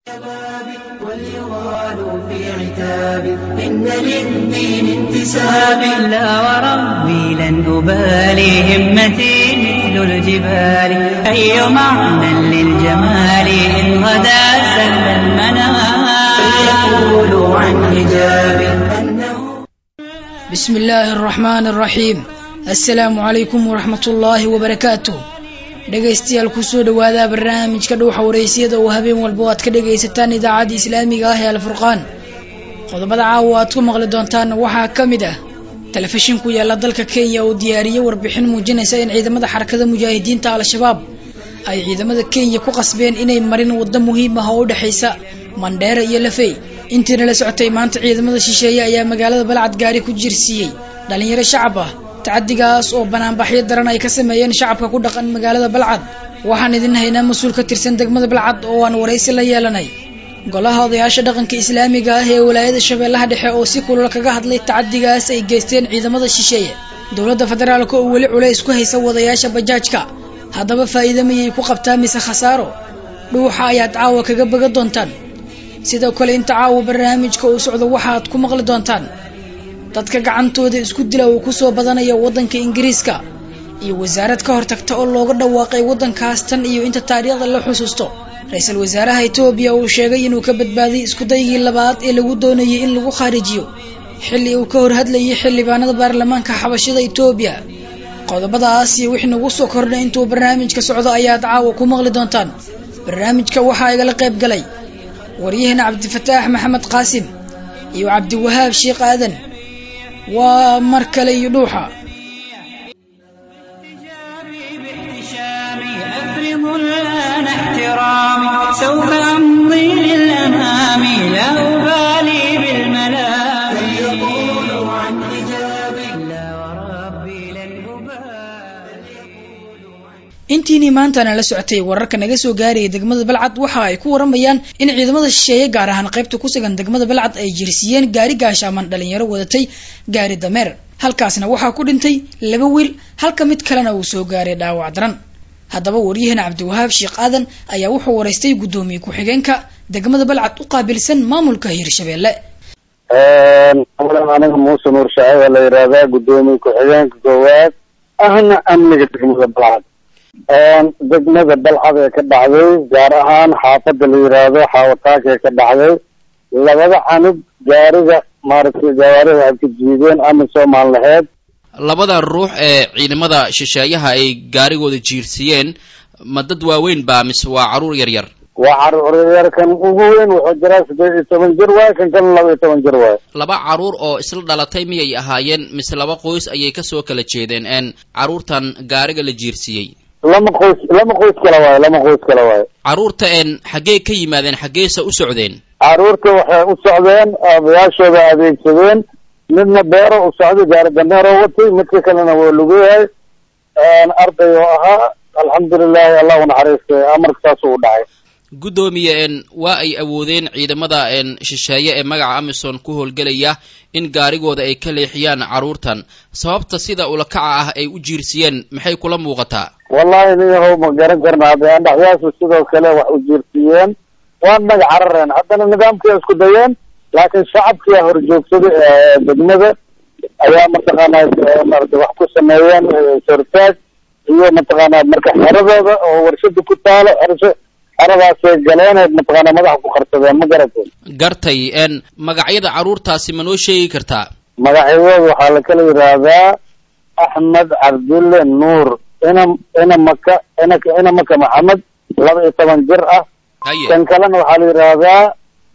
وليغالوا في عتاب إن للدين انتساب لا وربي لن أبالي همتي مثل الجبال أي معنى للجمال إن غدا سل المنام فليقولوا عن حجاب أنه بسم الله الرحمن الرحيم assalaamu calaykum waraxmat ullaahi wabarakaatuh dhegaystayaal kusoo dhawaada barnaamijka dhuuxa wareysiyada oo habeen walba aad ka dhagaysataan idaacadda islaamiga ah ee alfurqaan qodobada caawa aad ku maqli doontaan waxaa ka mid ah telefishin ku yaala dalka kenya oo diyaariyey warbixin muujinaysa in ciidamada xarakada mujaahidiinta al-shabaab ay ciidamada kenya ku qasbeen inay marin waddo muhiim ah oo u dhexaysa mandheera iyo lafey intiina la socotay maanta ciidamada shisheeye ayaa magaalada balcad gaari ku jirsiiyey dhalinyaro shacab ah tacadigaas oo banaanbaxyo daran ay ka sameeyeen shacabka ku dhaqan magaalada balcad waxaan idin haynaa mas-uul ka tirsan degmada balcad oo aan waraysi la yeelanay golaha odayaasha dhaqanka islaamiga ah ee walaayada shabeellaha dhexe oo si kulula kaga hadlay tacadigaas ay geysteen ciidamada shisheeye dowladda federaalk oo weli culays ku haysa wadayaasha bajaajka haddaba faa'iida mayay ku qabtaa mise khasaaro dhuuxa ayaad caawa kaga baga doontaan sidoo kale inta caawa barnaamijka uu socdo waxaad ku maqli doontaan dadka gacantooda isku dila uu kusoo badanaya waddanka ingiriiska iyo wasaarad ka hortagta oo looga dhawaaqay waddankaas tan iyo inta taariikhda la xusuusto ra-iisul wasaaraha etoobiya uu sheegay inuu ka badbaadiyay iskudaygii labaad ee lagu doonayay in lagu khaarijiyo xilli uu ka hor hadlayay xildhibaanada baarlamaanka xabashada etoobiya qodobadaas iyo wixii nagu soo kordhay intuu barnaamijka socdo ayaad caawa ku maqli doontaan barnaamijka waxaa igala qayb galay waryaheena cabdifataax maxamed qaasim iyo cabdiwahaab sheekh aadan waa mar kale iyo dhuuxa باحتشامي أفرض الآن احترامي سوف أمضي للأمام لا أبالي بالملام فليقولوا عن حجابي لا وربي لن أبالي intiinii maantana la socotay wararka naga soo gaaraya degmada balcad waxa ay ku waramayaan in ciidamada shisheeye gaar ahaan qaybta ku sugan degmada balcad ay jirsiyeen gaari gaashaaman dhalinyaro wadatay gaari dameer halkaasna waxaa ku dhintay laba wiil halka mid kalena uu soo gaaray dhaawac daran haddaba waryaheena cabdiwahaab sheekh aadan ayaa wuxuu waraystay guddoomiye ku-xigeenka degmada balcad u qaabilsan maamulka hirshabeelle awalan aniga muuse nuur shaaciba la yidhaahdaa guddoomiye ku-xigeenka koowaad ahna amniga degmada balcad degmada balcad ee ka dhacday gaar ahaan xaafada la yidhaahdo xaawataaka ee ka dhacday labada canug gaariga maaragtay gawaarida ay ka jiideen ama soomaan laheyd labada ruux ee ciidamada shisheeyaha ay gaarigooda jiirsiiyeen ma dad waaweyn baa mise waa carruur yar yar waa caruuryar kan ugu weyn wuxuu jiraa siddeed iyo toban jir waay kan kalena laba iyo toban jir waay laba carruur oo isla dhalatay miyay ahaayeen mise laba qoys ayay kasoo kala jeedeen een carruurtan gaariga la jiirsiiyey lama qoys lama qoys kale waayo lama qoys kale waayo carruurta een xaggee ka yimaadeen xaggeese u socdeen caruurta waxay u socdeen aabayaashooda adeegsadeen midna beero u socday gaari dameeroo watay midka kalena waa lugayahay arday oo ahaa alxamdulilahi allah u naxariistay amarka saasuu u dhacay guddoomiye een waa ay awoodeen ciidamada een shisheeye ee magaca amison ku howlgelaya in gaarigooda ay ka leexiyaan carruurtan sababta sida ulakaca ah ay u jiirsiyeen maxay kula muuqataa wallahi niyahow ma garan karna hadda andhaxyaasu sidoo kale wax u jiirsiiyeen waa naga carareen haddana nidaamkia isku dayeen laakiin shacabkia horjoogsaday ee degmada ayaa mataqaanaa maarata wax ku sameeyeen sortaag iyo mataqaanaa marka xeradooda oo warshada ku taalo xerasho xeradaasay galeen mataqaanaa madaxa ku qarsadeen ma garateen gartay een magacyada carruurtaasi ma noo sheegi kartaa magacyadooda waxaa la kala yidhaahdaa axmed cabdulle nuur ina ina maka ina ina maka maxamed laba iyo toban jir ah haye kan kalena waxaa la yidhaahdaa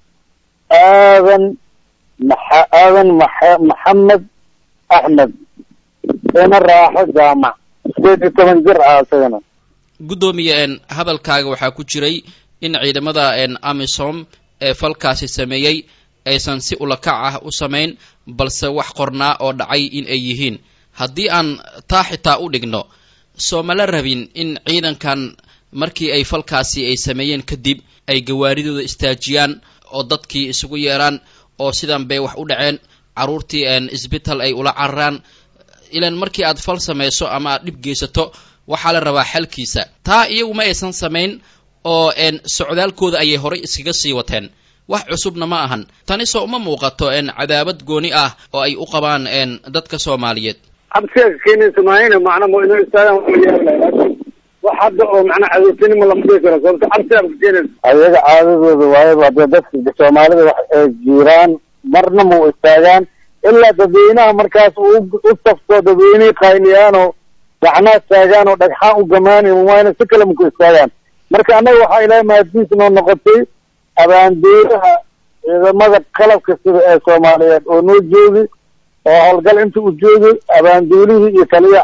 aadan maxa aadan maxa maxamed axmed ina raaxo jaamac sideed iyo toban jir ah isagana guddoomiye een hadalkaaga waxaa ku jiray in ciidamada een amisom ee falkaasi sameeyey aysan si ulakac ah u samayn balse wax qornaa oo dhacay in ay yihiin haddii aan taa xitaa u dhigno soo mala rabin in ciidankan markii ay falkaasi ay sameeyeen kadib ay gawaaridooda istaajiyaan oo dadkii isugu yeeraan oo sidan bay wax u dhaceen carruurtii een isbital ay ula cararaan ilan markii aad fal samayso ama aad dhib geysato waxaa la rabaa xalkiisa taa iyagu ma aysan samayn oo socdaalkooda ayay horay iskaga sii wateen wax cusubna ma ahan tani soo uma muuqato cadaabad gooni ah oo ay u qabaan dadka soomaaliyeed cabsiga keenaysa maahayna macna ma inuu istaagaan wax hadda oo macnaa cadowtinimo lama dhihi karo sababto cabsiga ka keenaysa ayaga caadadooda waayaba hadee dadka soomaalida wax ay jiiraan marna ma u istaagaan ilaa dadweynaha markaas u u safto dadweynihii qayniyaanoo gacnaha taagaan oo dhagxaan u gamaanayn waayna si kale maku istaagaan marka annaga waxaa ilaahay mahaddiis noo noqotay abaandeeraha ciidamada qalabka sida ee soomaaliyeed oo noo joogi oo howlgal inta u joogay abaanduulihii iyo taliya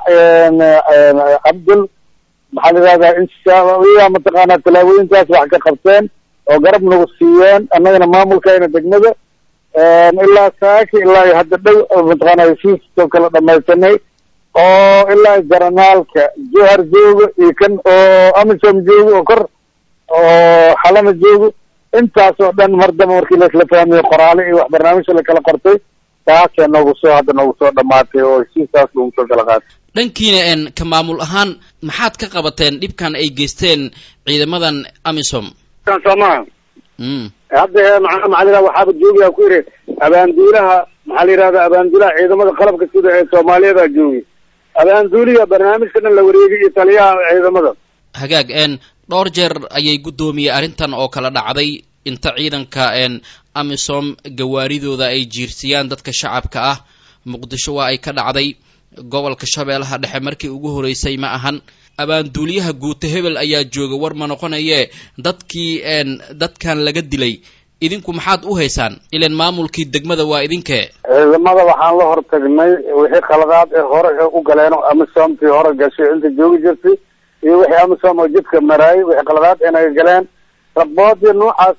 cabdul maxaa la yidhahdaa inshaalla mataqaanaa tallaabooyinkaas wax ka qabteen oo garab nagu siiyeen annagana maamulkayna degmada ilaa saaki ilaa iyo hadda dhow mataqaana heshiiskoo kala dhamaysanay oo ilaa jaranaalka johar joogo iyo kan oo amisom joogo oo kor oo xalana joogo intaas oo dhan mar damba markii laisla fahmiyo qoraale iyo wax barnaamijka lakala qortay taasee noogu soo hadda noogu soo dhamaatay oo heshiiskaas lagu soo kala qaatay dhankiina ka maamul ahaan maxaad ka qabateen dhibkan ay geysteen ciidamadan amisom soomaa mm hadda maa maxaa la yidhahda waxaaba joogiyaa ku yidhi abaanduulaha maxaa la yidhahda abaanduulaha ciidamada qalabka sida ee soomaaliyeeda joogi abaanduuliga barnaamijka dhan la wareegay iyo taliyaha ciidamada hagaag n dhowr jeer ayay guddoomiyey arrintan oo kala dhacday inta ciidanka n amisom gawaaridooda ay jiirsiyaan dadka shacabka ah muqdisho waa ay ka dhacday gobolka shabeellaha dhexe markii ugu horeysay ma ahan abaanduuliyaha guuta hebel ayaa jooga war ma noqonaye dadkii n dadkan laga dilay idinku maxaad u haysaan ilan maamulkii degmada waa idinkee ciidamada waxaan la hortagnay wixii khaladaad ee hore ee u galeen oo amisomtii hore gashay inta joogi jirtay iyo wixii amisom oo jidka maraayay wixii khaladaad inaga galeen raboodii noocaas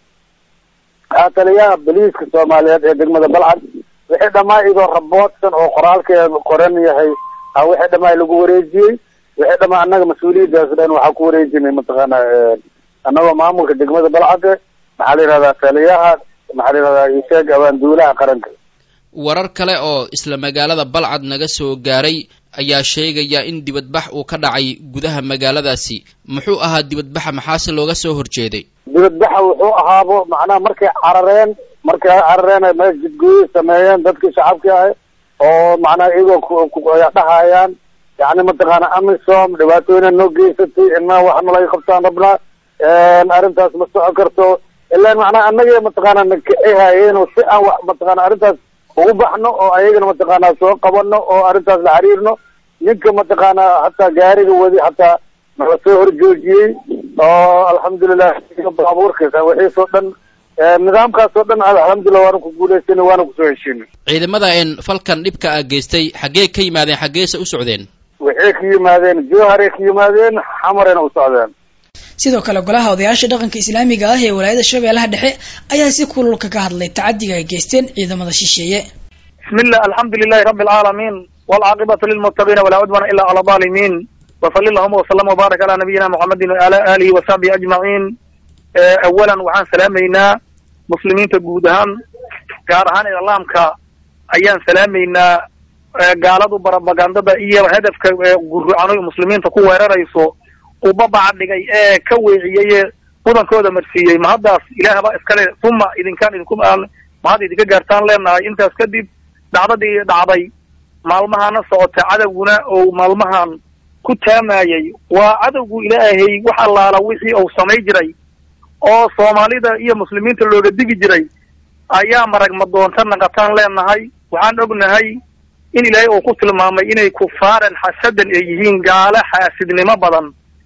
ah taliyaha boliiska soomaaliyeed ee degmada balcad wixii dhammaa idoo raboodsan oo qoraalkeeda qoran yahay a wixii dhammaa lagu wareejiyey wixii dhammaa annaga mas-uuliyaddaas dhan waxaa ku wareejinay mataqaana annagoo maamulka degmada balcade maxaa la yidhahdaa taliyaha maxaa la yidhahdaa isheeg abaanduulaha qaranka warar kale oo isla magaalada balcad naga soo gaaray ayaa sheegaya in dibadbax uu ka dhacay gudaha magaaladaasi muxuu ahaa dibadbaxa maxaase looga soo horjeeday dibadbaxa wuxuu ahaabo macnaha markay carareen markay carareen ay meel jidgooyo sameeyeen dadkii shacabkii ahay oo macnaha iyagoo dhahayaan yani mataqaana amisom dhibaatooyina noo geysatay inaa wax nalaga qabtaan rabnaa arrintaas ma socon karto ilaan macnaha annaga mataqaana nakacihaayeen oo si aan wax mataqaana arrintaas ugu baxno oo ayagana mataqaana soo qabano oo arrintaas la xiriirno ninka mataqaana hataa gaariga wadi hataa nala soo horjoojiyey oo alxamdulilah baabuurkiisa wixiisoo dhan nidaamkaas oo dhan alxamdulilah waana ku guulaysanay waana kusoo heshiinay ciidamada n falkan dhibka a geystay xaggee ka yimaadeen xaggeese u socdeen waxay ka yimaadeen jowharay ka yimaadeen xamarayna u socdeen sidoo kale golaha odayaasha dhaqanka islaamiga ah ee walaayada shabeellaha dhexe ayaa si kululka ka hadlay tacadiga ay geysteen ciidamada shisheeye bismi llah alxamdu lilahi rabi alcaalamiin walcaaqibatu lilmuttaqiina walaa cudwana ila cala alظaalimiin wsali allahuma wslama wbaarak calaa nabiyina muxamedin waala alihi wasaxbihi ajmaciin awalan waxaan salaamaynaa muslimiinta guud ahaan gaar ahaan iclaamka ayaan salaamaynaa gaaladu barabagandada iyo hadafka gurrucano muslimiinta ku weerarayso ubabaca dhigay ee ka weeciyey mudankooda marsiiyey mahaddaas ilaahba iskale uma idinkaan idinku mahad idinka gaartaan leenahay intaas kadib dhacdadii dhacday maalmahana socota cadowguna oo maalmahan ku taamayay waa cadowgu ilaahay wax allaala wixii uu samay jiray oo soomaalida iyo muslimiinta looga digi jiray ayaa marag madoonta naqataan leenahay waxaan ognahay in ilaahay uu ku tilmaamay inay kufaaran xasadan ay yihiin gaalo xaasidnimo badan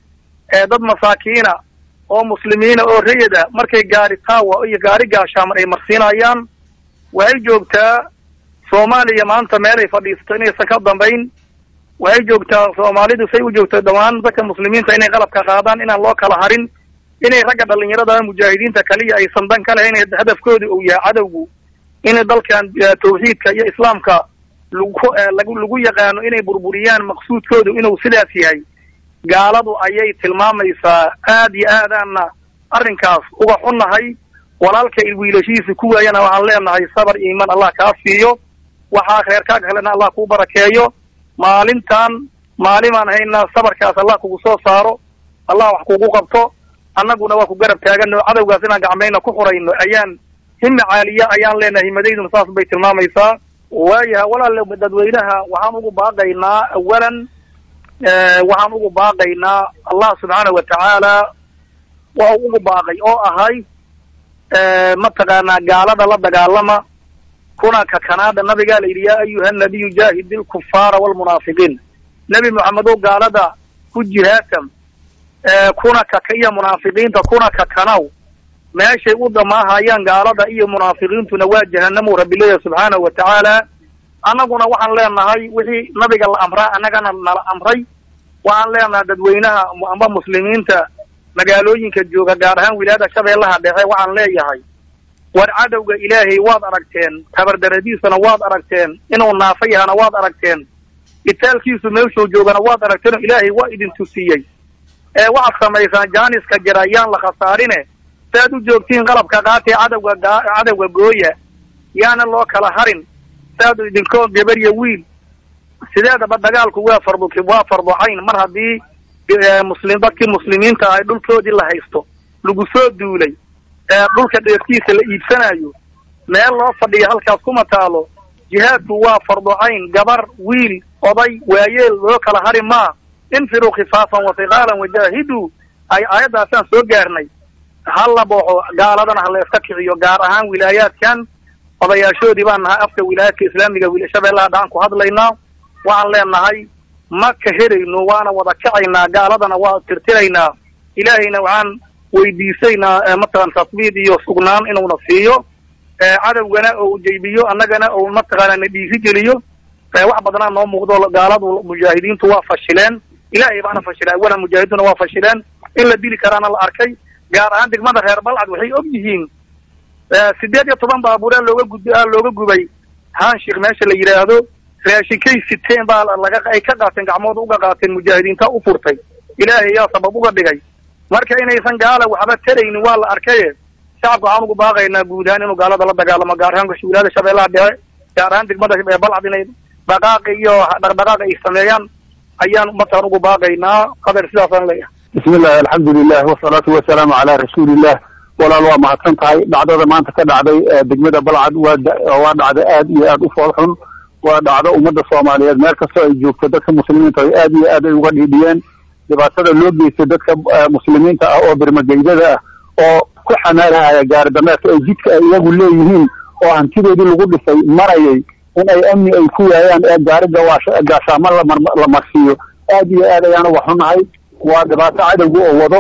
ee dad masaakiina oo muslimiina oo rayada markay gaari taawa iyo gaari gaashaaman ay marsiinayaan waxay joogtaa soomaaliya maanta meelay fadhiisato inaysan ka dambayn waxay joogtaa soomaalidu say u joogto dhammaan dadka muslimiinta inay qalabka qaadaan inaan loo kala harin inay ragga dhalinyarada mujaahidiinta kaliya aysan dan ka lahayn hadafkooda uu yahay cadowgu in dalkan tawxiidka iyo islaamka lagu lagu yaqaano inay burburiyaan maqsuudkoodu inuu sidaas yahay gaaladu ayay tilmaamaysaa aad iyo aadaana arrinkaas uga xunnahay walaalka wiilashihiisa ku waayana waxaan leenahay sabar iimaan allah kaa siiyo waxaa kheerkaaga helena allah kuu barakeeyo maalintan maalimaan haynaa sabarkaas allah kugu soo saaro allah wax kugu qabto annaguna waa ku garab taagano cadowgaas inaan gacmayna ku xurayno ayaan himmi caaliya ayaan leenahay himadayduna saas bay tilmaamaysaa waayaha walaale dadweynaha waxaan ugu baaqaynaa awalan waxaan ugu baaqaynaa allah subxaana wa tacaala waa ugu baaqay oo ahay mataqaanaa gaalada la dagaalama kuna kakanaada nabigaa la yidhi yaa ayuha nabiyu jaahid ilkufaara walmunaafiqiin nebi moxamedow gaalada ku jihaatan kuna kaka iyo munaafiqiinta kuna kakanaw meeshay u dhamaahayaan gaalada iyo munaafiqiintuna waa jahanamuu rabbi leeyahy subxaanahu wa tacaala annaguna waxaan leenahay wixii nabiga la amraa annagana nala amray waxaan leenahay dadweynaha amba muslimiinta magaalooyinka jooga gaar ahaan wilaayada shabeellaha dhexe waxaan leeyahay war cadowga ilaahay waad aragteen tabardaradiisana waad aragteen inuu naafa yahana waad aragteen itaalkiisu meeshuu joogana waad aragteen oo ilaahay waa idin tusiyey ee waxaad samaysaan jaaniska jira yaan la khasaarine saaad u joogtiin qalabka qaatee cadowga cadowga gooya yaana loo kala harin saad idinkoo gabar iyo wiil sideedaba dagaalku waa fardu waa farducayn mar haddii muslim dadkii muslimiinta ahay dhulkoodii la haysto lagu soo duulay ee dhulka dheeftiisa la iibsanayo meel loo fadhiyo halkaas kuma taalo jihaadku waa farducayn gabar wiil oday waayeel loo kala hari maa infiruu khifaafan wasiqaalan wajaahiduu ay aayaddaasaan soo gaarnay ha la booxo gaaladana ha la iska kiciyo gaar ahaan wilaayaadkan odayaashoodii baan nahay afka wilaayaadka islaamiga shabeellaha dhacan ku hadlaynaa waxaan leenahay ma ka helayno waana wada kacaynaa gaaladana waa tirtiraynaa ilaahayna waxaan weydiisaynaa mataqana tasbiid iyo sugnaan inuuna siiyo cadowgana ou jaybiyo annagana ou mataqaana na dhiiri geliyo wax badanaa noo muuqdo gaaladu mujaahidiintu waa fashileen ilaahay baana fashilay awalan mujaahidiintuna waa fashileen in la dili karaana la arkay gaar ahaan degmada reer balcad waxay og yihiin sideed iyo toban baabuuraa looga gud looga gubay haanshik meesha la yidhaahdo raashinkay siteen baa laga ay ka qaateen gacmooda uga qaateen mujaahidiinta u furtay ilaahay yaa sabab uga dhigay marka inaysan gaala waxba taraynin waa la arkaye shacabka waxaan ugu baaqaynaa guud ahaan inuu gaalada la dagaalamo gaar ahaan wilaayada shabeellaha dhexe gaar ahaan degmada balcad inay dhaqaaqi iyo dhaqdhaqaaq ay sameeyaan ayaan mataqan ugu baaqaynaa qadar sidaasaan leeyahay bismi illahi alxamdu lilah wasalaatu wasalaamu calaa rasuulillah walaal waa mahadsan tahay dhacdada maanta ka dhacday degmada balcad waa waa dhacda aad iyo aad u fool xun waa dhacdo ummadda soomaaliyeed meel kastoo ay joogto dadka muslimiinta ay aad iyo aad ay uga dhiidhiyeen dhibaatada loo geystay dadka muslimiinta ah oo birmageydada ah oo ku xamaalahaya gaari dameerka ay jidka ay iyagu leeyihiin oo hantidoodii lagu dhisay marayay in ay amni ay ku waayaan ee gaari gaashaamo la marsiiyo aad iyo aad ayaan uga xunahay waa dhibaato cadowga oo wado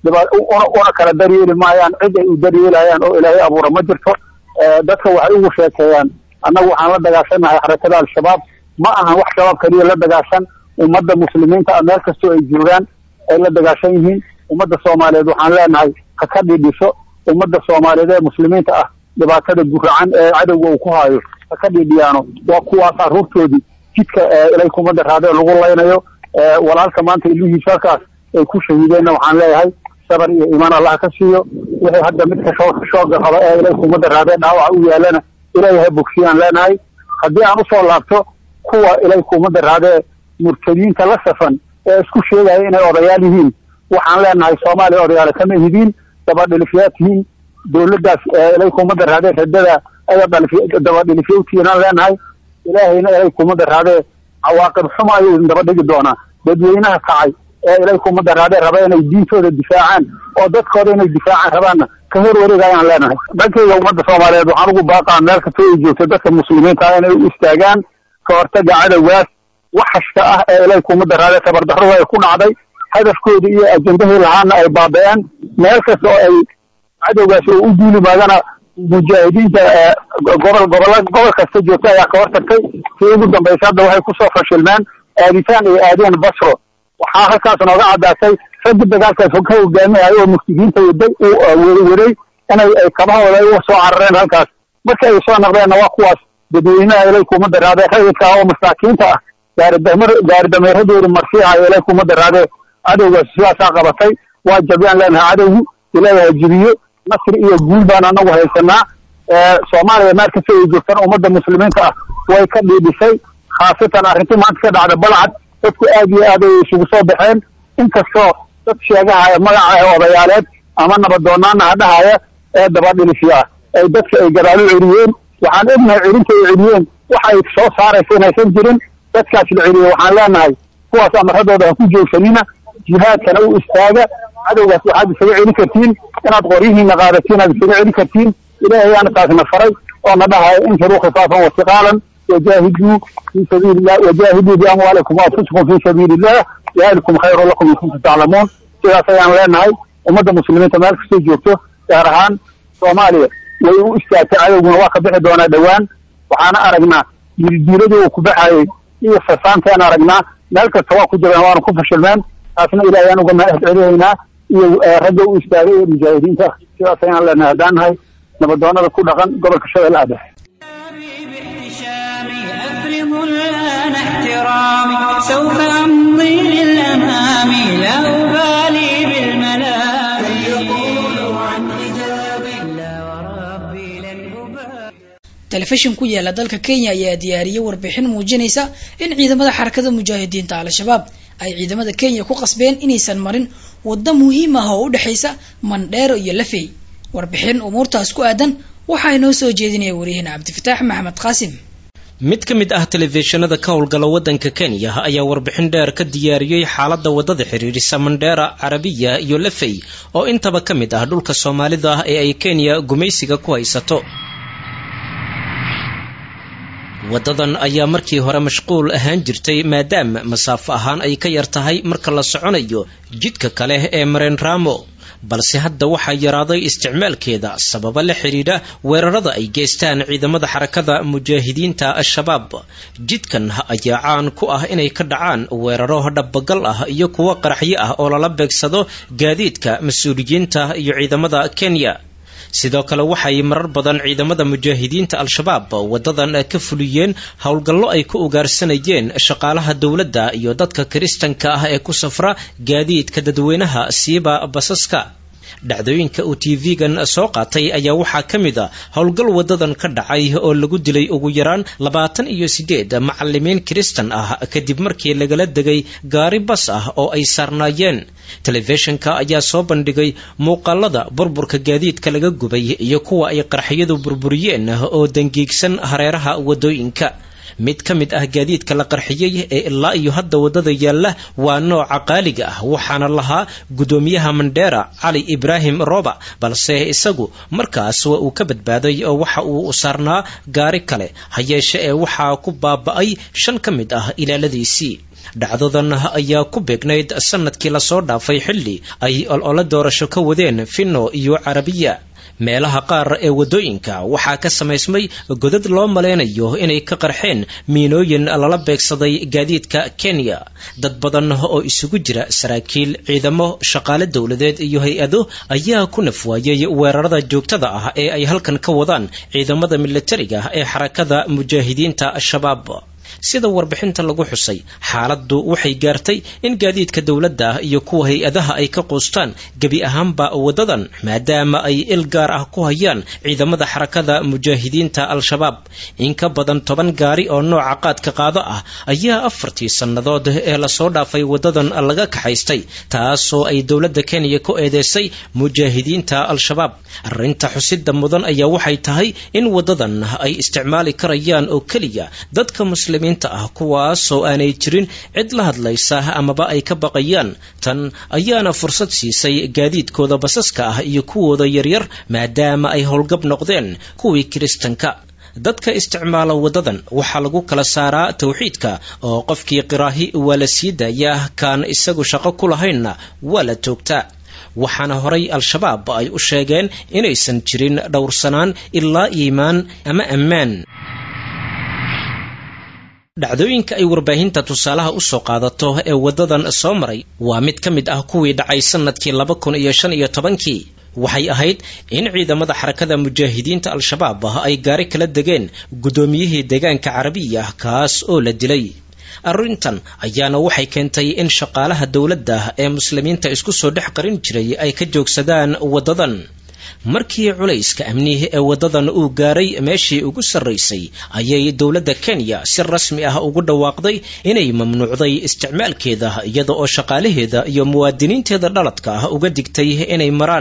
una kala daryeeli maayaan cid ay u daryeelayaan oo ilaahay abuura ma jirto dadka waxay ugu sheekeeyaan annagu waxaan la dagaashanahay xarakada al-shabaab ma ahan wax shabaab keliya la dagaashan ummadda muslimiinta ah meel kastoo ay joogaan ay la dagaashan yihiin ummadda soomaaliyeed waxaan leenahay ha ka dhidhiso ummadda soomaaliyeed ee muslimiinta ah dhibaatada guracan ee cadowga uu ku haayo ha ka dhidhiyaano waa kuwaas carruurtoodii jidka ilay kumadda raadee lagu laynayo walaalka maanta ilmihiisa halkaas ay ku shahiideenna waxaan leeyahay sabar iyo iimaan allah ka siiyo wixii hadda midka shoo shooga qaba ee ilay kumadda raadee dhaawaca u yaalana ilaahay ha bogsiyaan leenahay haddii aan usoo laabto kuwa ilay kumadda raadee murtadiinta la safan ee isku sheegaya inay odayaal yihiin waxaan leenahay soomaaliya odayaale kama hidiin dabadhilifyaad tihiin dawladdaas ilay kumadda raadee radada aya dabadhilifyowtiinaan leenahay ilaahayna ilay kumadda raadee cawaaqib xuma ayuu idin daba dhigi doonaa dadweynaha kacay ee ilay kumadda raadee raba inay diintooda difaacaan oo dadkooda inay difaacaan rabaanna ka hor wareegayaan leenahay dhankayga ummadda soomaaliyeed waxaan ugu baaqaa meel kastoo ay joogto dadka muslimiinta ah inay u istaagaan ka hortaga cadowgaas waxashka ah ee ilay kumadda raadee tabardarrada ay ku dhacday hadafkoodii iyo ajendahii lahaana ay baaba-een meel kasta oo ay cadowgaas oo u duuli maagana mujaahidiinta gobol gobola gobol kasta joogta ayaa ka hortagtay sii ugu dambaysa hadda waxay kusoo fashilmeen aaditaan ay aadeen basro waxaa halkaas nooga caddaatay raggi dagaalkaas ka hogaamiyayo oo muftidiinta waday u waday inay ay kabahooda ay uga soo carareen halkaas markii ay soo naqdeenna waa kuwaas dadweynaha ilay kumadda raadee rayidka ah oo masaakiinta ah gaaridamer gaari dameeradoodi marsiihayo ilay kumadda raadee cadowgaas sidaasaa qabatay waa jabyaan leenahay cadowgu ilaahay ha jibiyo nasri iyo guul baan anagu haysanaa soomaaliya meel kasta ay joogtana ummadda muslimiinta ah way ka dhiidhisay khaasatan arrintii maanta ka dhacda balcad dadku aad iyo aad ay isugu soo baxeen inkastoo dad sheegahaya magaca odayaaleed ama nabadoonaana ha dhahaya ee dabadhilisya ah ay dadka ay gadaal u celiyeen waxaan ognahay celinta ay celiyeen waxa ay soo saaraysa inaysan jirin dadkaas la celiye waxaan leenahay kuwaas amaradooda ha ku joogsanina jihaadkana u istaaga cadowgaas waxaad isaga celin kartiin inaad qoryihiina qaadatiin aad isaga celin kartiin ilaahay yaana taasna faray oo na dhahaya infiruu khifaafan wasiqaalan wajaahiduu fii sabiili illah wajaahiduu biamwaalikum waanfusikum fii sabiili illah dalikum khayru lakum in kuntum taclamuun sidaas ayaan leenahay ummadda muslimiinta meel kastay joogto gaar ahaan soomaaliya way u istaagtay cadowguna waa ka bixi doonaa dhowaan waxaana aragnaa dildiiladii uu ku baxayay iyo fasaantaan aragnaa meel kasta waa ku jiraan waana ku fashilmeen taasna ilaahay aan uga mahad celihaynaa iyo ragga u istaagay ee mujaahidiinta sidaas ayaan leenahay haddaan nahay nabadoonada ku dhaqan gobolka shabeelle aa dhexe باحتشامي أفرغ الآن احترامي سوف أمضي للأمام لا أبالي بالملام يقول عن حجابي لا وربي لن أبالي telefishin ku yaala dalka kenya ayaa diyaariyey warbixin muujinaysa in ciidamada xarakada mujaahidiinta al-shabaab ay ciidamada kenya ku qasbeen inaysan marin waddo muhiim ah oo u dhexaysa mandheero iyo lafey warbixin umuurtaas ku aadan waxaa inoo soo jeedinaya wariyahena cabdifataax maxamed qaasim mid ka mid ah telefishinada ka howlgala waddanka kenya ayaa warbixin dheer ka diyaariyey xaaladda waddada xiriirisa mandheera carabiya iyo lafey oo intaba ka mid ah dhulka soomaalida ah ee ay kenya gumaysiga ku haysato waddadan ayaa markii hore mashquul ahaan jirtay maadaama masaafo ahaan ay ka yar tahay marka la soconayo jidka kale ee mareen ramo balse hadda waxaa yaraaday isticmaalkeeda sababa la xidhiidha weerarada ay geystaan ciidamada xarakada mujaahidiinta al-shabaab jidkan ayaa caan ku ah inay ka dhacaan weeraro dhabagal ah iyo kuwo qaraxyo ah oo lala beegsado gaadiidka mas-uuliyiinta iyo ciidamada kenya sidoo kale waxay marar badan ciidamada mujaahidiinta al-shabaab wadadan ka fuliyeen howlgallo ay ku ugaarsanayeen shaqaalaha dowladda iyo dadka kiristanka ah ee ku safra gaadiidka dadweynaha siiba basaska dhacdooyinka uu t v-gan soo qaatay ayaa waxaa ka mid a howlgal wadadan ka dhacay oo lagu dilay ugu yaraan labaatan iyo sideed macalimiin kiristan ah kadib markii lagala degay gaari bas ah oo ay saarnaayeen telefishinka ayaa soo bandhigay muuqaalada burburka gaadiidka laga gubay iyo kuwa ay qarxiyadu burburiyeen oo dangiigsan hareeraha wadooyinka mid ka mid ah gaadiidka la qarxiyey ee ilaa iyo hadda waddada yaalla waa nooca qaaliga ah waxaana lahaa guddoomiyaha mandheera cali ibraahim roba balse isagu markaas waa uu ka badbaaday oo waxa uu saarnaa gaari kale ha yeeshe ee waxaa ku baaba'ay shan ka mid ah ilaaladiisii dhacdadan ayaa ku beegnayd sanadkii lasoo dhaafay xilli ay olole doorasho ka wadeen finno iyo carabiya meelaha qaar ee waddooyinka waxaa ka samaysmay godad loo malaynayo inay ka qarxeen miinooyin lala beegsaday gaadiidka kenya dad badan oo isugu jira saraakiil ciidamo shaqaale dowladeed iyo hay-ado ayaa ku nafwaayey weerarada joogtada ah ee ay halkan ka wadaan ciidamada militariga ee xarakada mujaahidiinta al-shabaab sida warbixinta lagu xusay xaaladdu waxay gaartay in gaadiidka dowladda iyo kuwa hay-adaha ay ka quustaan gebi ahaanba waddadan maadaama ay il gaar ah ku hayaan ciidamada xarakada mujaahidiinta al-shabaab in ka badan toban gaari oo nooca qaadka qaado ah ayaa afartii sannadood ee lasoo dhaafay waddadan laga kaxaystay taasoo ay dowladda kenya ku eedeysay mujaahidiinta al-shabaab arrinta xusida mudan ayaa waxay tahay in waddadan ay isticmaali karayaan oo keliya dadka muslimiinta ah kuwaasoo aanay jirin cid la hadlaysa amaba ay ka baqayaan tan ayaana fursad siisay gaadiidkooda basaska ah iyo kuwooda yaryar maadaama ay howlgab noqdeen kuwii kiristanka dadka isticmaala waddadan waxaa lagu kala saaraa tawxiidka oo qofkii qiraahi waa la sii daayaa kaan isagu shaqo ku lahaynna waa la toogtaa waxaana horay al-shabaab ay u sheegeen inaysan jirin dhowrsanaan ilaa iimaan ama ammaan dhacdooyinka ay warbaahinta tusaalaha usoo qaadato ee waddadan soo maray waa mid ka mid ah kuwii dhacay sanadkii laba kun iyo shan iyo tobankii waxay ahayd in ciidamada xarakada mujaahidiinta al-shabaab ay gaari kala degeen guddoomiyihii deegaanka carabiya kaas oo la dilay arrintan ayaana waxay keentay in shaqaalaha dowladda ee muslimiinta isku soo dhex qarin jiray ay ka joogsadaan waddadan markii culayska amnihi ee waddadan uu gaaray meeshii ugu sarraysay ayay dowladda kenya si rasmi ah ugu dhawaaqday inay mamnuucday isticmaalkeeda iyada oo shaqaalaheeda iyo muwaadiniinteeda dhaladka ah uga digtay inay maraan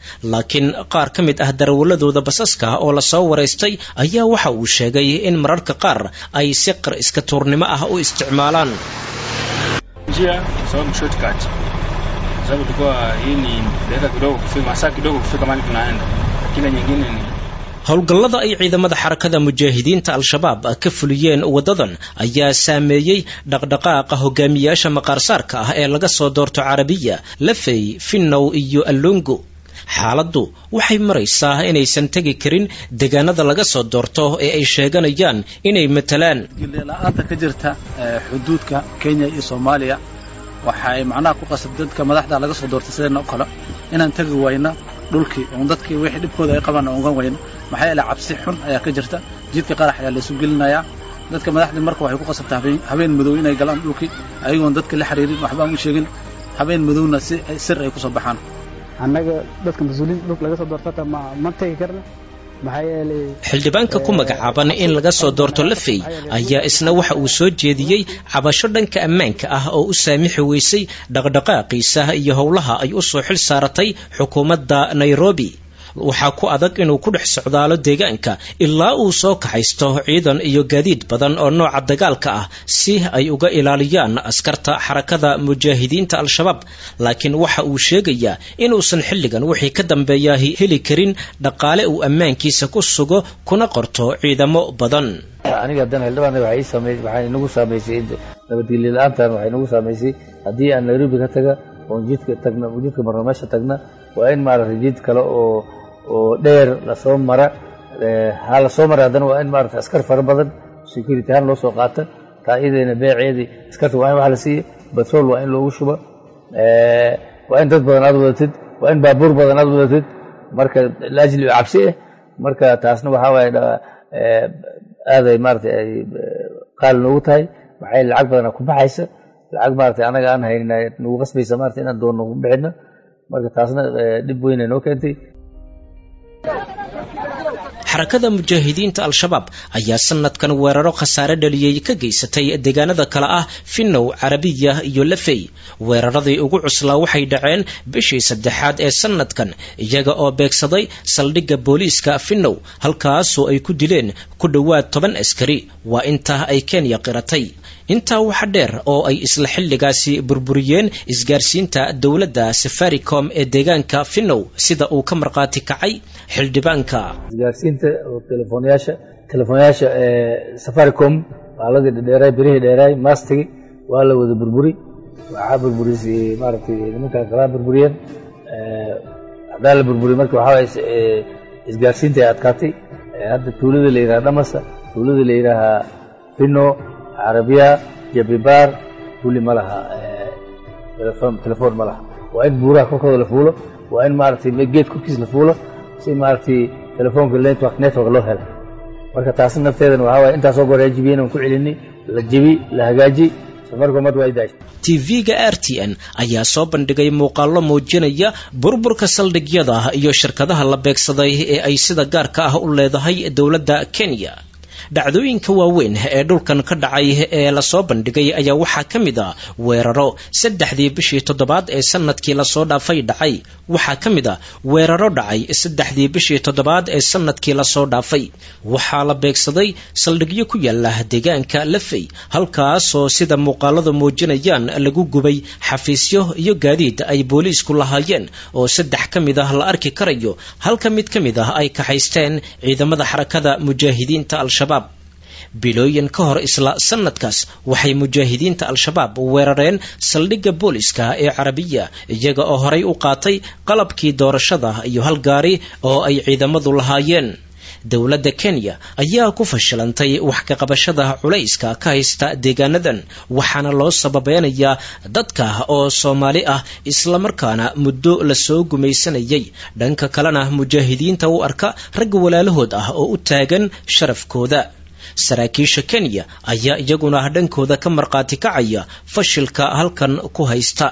laakiin qaar ka mid ah darawaladooda basaska oo lasoo waraystay ayaa waxa uu sheegay in mararka qaar ay si qar iska tuurnimo ah u isticmaalaan njia kwa sababu shortcut kwa sababu tulikuwa hii ni dakika kidogo kufika masaa kidogo kufika mahali tunaenda lakini nyingine ni howlgallada ay ciidamada xarakada mujaahidiinta al-shabaab ka fuliyeen waddadan ayaa saameeyey dhaqdhaqaaqa hogaamiyaasha maqaarsaarka ah ee laga soo doorto carabiya lafey finnow iyo allongo xaaladdu waxay maraysaa inaysan tegi karin deegaanada laga soo doorto ee ay sheeganayaan inay matalaan la-aanta ka jirta xuduudka kenya iyo soomaaliya waxay macnaha ku qasab dadka madaxda laga soo doortay sideenna o kale inaan tegi wayno dhulkii oon dadkii wixii dhibkooda ay qabaan ogan wayno maxaa yeele cabsi xun ayaa ka jirta jidka qarax ayaa laysu gelinayaa dadka madaxdii marka waxay ku qasabtaa habeen habeen madow inay galaan dhulkii ayagoon dadka la xiriirin waxbaan u sheegin habeen madowna si sir ay kusoo baxaan annaga dadka mas-uuliyiinta dhulka laga soo doortata ma ma tegi karna maxaa yeelay xildhibaanka ku magacaaban in laga soo doorto lafey ayaa isna waxa uu soo jeediyey cabasho dhanka ammaanka ah oo u saamixi weysay dhaqdhaqaaqiisa iyo howlaha ay u soo xil saaratay xukuumadda nairobi waxaa ku adag inuu ku dhex socdaalo deegaanka ilaa uu soo kaxaysto ciidan iyo gaadiid badan oo nooca dagaalka ah si ay uga ilaaliyaan askarta xarakada mujaahidiinta al-shabaab laakiin waxa uu sheegayaa inuusan xilligan wixii ka dambeeya heli karin dhaqaale uu ammaankiisa ku sugo kuna qorto ciidamo badan aniga haddana xildhibaan waxay samey waxay nagu saamaysay nabadgelyo la-aantan waxay nagu saamaysay haddii aan nairobi ka taga oon jidka tagna jidka marno meesha tagna waa in maaragtay jid kale oo oo dheer lasoo mara ha lasoo mara haddana waa in maaragtay askar fara badan security ahaan loo soo qaata taa iyadayna beeceedii askarta waa in wax la siiya batrool waa in loogu shuba waa in dad badan aad wadatid waa in baabuur badan aad wadatid marka laajli cabsi ah marka taasna waxaa waaye aaday maaragtay ay qaali noogu tahay maxay lacag badana ku baxaysa lacag maaragtay anaga aan haynin nagu qasbaysa maaragtay inaan doonno ku bixino marka taasna dhib weyn ay noo keentay xarakada mujaahidiinta al-shabaab ayaa sanadkan weeraro khasaare dhaliyey ka geysatay deegaanada kale ah finnow carabiya iyo lafey weeraradii ugu cuslaa waxay dhaceen bishii saddexaad ee sanadkan iyaga oo beegsaday saldhigga booliiska finnow halkaasoo ay ku dileen ku dhowaad toban askari waa intaa ay kenya qiratay intaa waxa dheer oo ay isla xilligaasi burburiyeen isgaarsiinta dowladda safaricom ee deegaanka finnow sida uu ka markhaati kacay xildhibaanka isgaarsiinta oo telefoonyaasha telefoonyaasha ee safaricom baaladii dhadheeraay birihii dheeraay maastigi waa la wada burburi waxaa burburisay maaragtay nimankan kalaa burburiyeen haddaa la burburiy marka waxaa waye isgaarsiinta ay adkaatay hadda tuulada la yidhaha dhamasa tuulada la yidhaahaa finno carabiya jabibaar kulli ma laha telefoon ma laha waa in buuraha korkooda la fuulo waa in maaragtay geed korkiis la fuulo si maaragtay telefoonka network network loo helo marka taasna nafteedana waxaa waye intaasoo goor ay jibiyeen aan ku celinay la jibi la hagaaji safaricom hadda waa i daashay tv-ga r t n ayaa soo bandhigay muuqaallo muujinaya burburka saldhigyada iyo shirkadaha la beegsaday ee ay sida gaarka ah u leedahay dowladda kenya dhacdooyinka waaweyn ee dhulkan ka dhacay ee lasoo bandhigay ayaa waxaa ka mid a weeraro saddexdii bishii toddobaad ee sanadkii lasoo dhaafay dhacay waxaa ka mid a weeraro dhacay saddexdii bishii toddobaad ee sanadkii lasoo dhaafay waxaa la beegsaday saldhigyo ku yaala deegaanka lafey halkaasoo sida muuqaaladu muujinayaan lagu gubay xafiisyo iyo gaadiid ay booliisku lahaayeen oo saddex ka mid ah la arki karayo halka mid ka mid ah ay kaxaysteen ciidamada xarakada mujaahidiinta al-shabaab bilooyin ka hor isla sanadkaas waxay mujaahidiinta al-shabaab weerareen saldhigga booliska ee carabiya iyaga oo horay u qaatay qalabkii doorashada iyo hal gaari oo ay ciidamadu lahaayeen dowladda kenya ayaa ku fashilantay wax ka qabashada culayska ka haysta deegaanadan waxaana loo sababeynayaa dadka oo soomaali ah islamarkaana muddo lasoo gumaysanayay dhanka kalena mujaahidiinta u arka ragga walaalahood ah oo u taagan sharafkooda saraakiisha kenya ayaa iyaguna dhankooda ka markhaati kacaya fashilka halkan ku haysta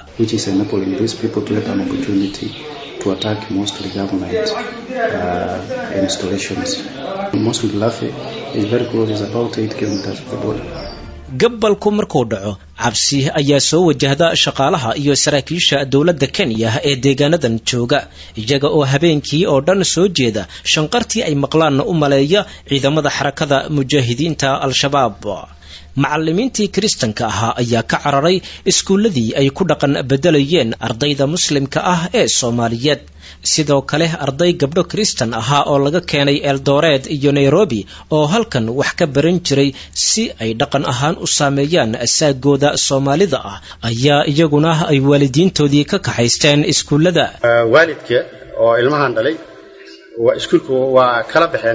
to attack mostly government uh, installations. Mostly Lafe is very close, it's about 8 kilometers from the border. gabalku markuu dhaco cabsi ayaa soo wajahda shaqaalaha iyo saraakiisha dowladda kenya ee deegaanadan jooga iyaga oo habeenkii oo dhan soo jeeda shanqartii ay maqlaanna u maleeya ciidamada xarakada mujaahidiinta al-shabaab macallimiintii kiristanka ahaa ayaa ka cararay iskuulladii ay ku dhaqan beddelayeen ardayda muslimka ah ee soomaaliyeed sidoo kale arday gabdho kiristan ahaa oo laga keenay eldoreed iyo nairobi oo halkan wax ka baran jiray si ay dhaqan ahaan u saameeyaan asaagooda soomaalida ah ayaa iyaguna ay waalidiintoodii ka kaxaysteen iskuullada waalidka oo ilmahan dhalay waa iskuulka waa kala baxeen